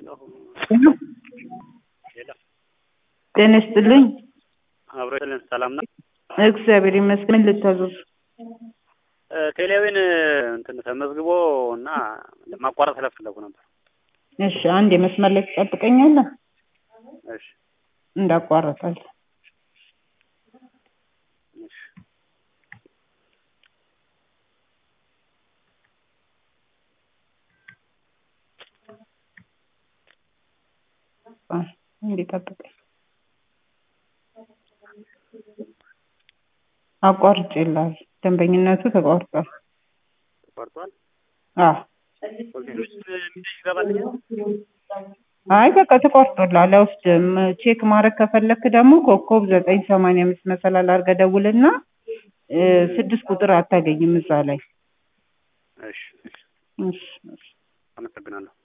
ጤና ይስጥልኝ። አብሮ ይስጥልን። ሰላም ነው? እግዚአብሔር ይመስገን። ምን ልታዘዙ? ቴሌዊን እንትን ተመዝግቦ እና ለማቋረጥ ስለፈለጉ ነበር። እሺ፣ አንድ የመስመር ላይ ትጠብቀኛለህ? እሺ እንዳቋረጣል። እሺ እንዲጠብቀኝ አቋርጬልሃለሁ። ደንበኝነቱ ተቋርጧል። ተቋርጧል። አዎ ሌሎች ሚሴጅ ይገባልኛል። አይ በቃ ተቋርጦልሃል። አይወስድም። ቼክ ማድረግ ከፈለክ ደግሞ ኮከብ ዘጠኝ ሰማንያ አምስት መሰላል አድርገህ ደውልና እ ስድስት ቁጥር አታገኝም እዛ ላይ። እሺ እሺ፣ እሺ እሺ። አመሰግናለሁ።